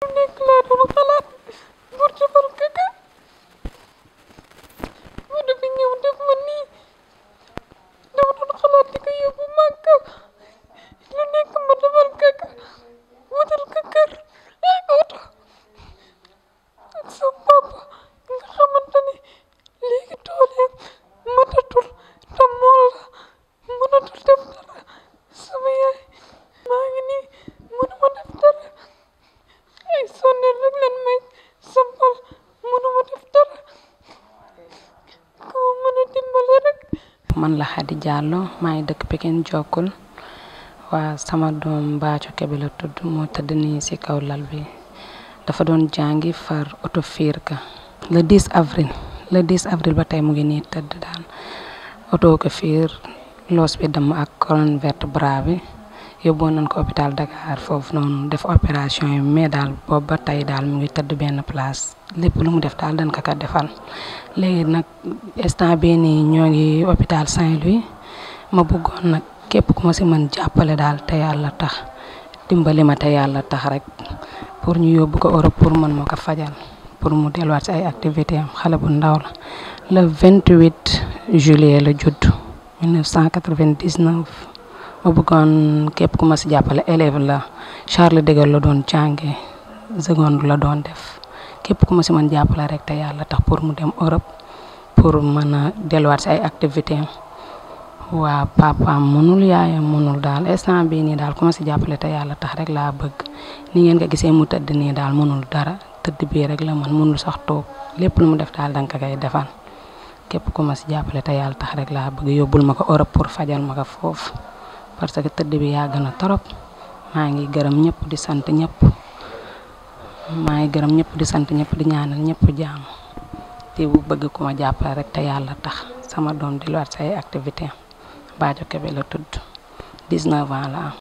nekk laa doon xalaat pour defal kaka mu dafa ñëw def ma nii dama doon xalaat di ko yóbbu Màkka lu nekk ma defal kaka wutal ko kër ak oto ak sa papa nga xamante ne léegi dooleem mënatul te mool la mënatul def dara sama yaay maa ngi nii mënuma def dara ay sonnel rek leen may sampal mënuma def dara ko mën a dimbale rek man la Xadi Diallo maa ngi dëkk Pikine Jokkul waa sama doom Mbaaco Kebe la tudd moo tëdd nii ci kaw lal bi dafa doon jàngi far oto fiir ka le 10 avril le 10 avril ba tey mu ngi nii tëdd daal oto ko fiir loos bi dem ak colonne vertébrale bi yóbboon nañ ko hôpital Dakar foofu noonu def opération yi mais daal boobu ba tey daal mu ngi tëdd benn place lépp lu mu def daal dañ ko ko defal léegi nag instant bii nii ñoo ngi hôpital Saint-Louis ma bëggoon nag képp ku ma si mën jàppale daal te yàlla tax dimbali ma te yàlla tax rek pour ñu yóbbu ko Europe pour mën ma ko fajal pour mu delluwaat si ay activité am xale bu ndaw la le 28 juillet la judd 1999 ma bëggoon képp ku ma si jàppale élève la Charles de Gaulle la doon jànge seconde la doon def képp ku ma si mën jàppale rek te yàlla tax pour mu dem Europe pour mën a delluwaat si ay activité am waa papaam mënul yaayam mënul daal instant bii nii daal ku ma si jàppale te yàlla tax rek laa bëgg ni ngeen ko gisee mu tëdd nii daal mënul dara tëdd bii rek la man mënul sax toog lépp lu mu def daal danga ko koy defal képp ku ma si jàppale te yàlla tax rek laa bëgg yóbbul ma ko Europe pour fajal ma ko foofu parce que tëdd bi yàgg na trop maa ngi gërëm ñëpp di sant ñëpp maa ngi gërëm ñëpp di sant ñëpp di ñaanal ñëpp jaam te bu bëgg ku ma jàppale rek te yàlla tax sama doom di luwaat say activité Mbaaco Kebe la tudd 19 ans la am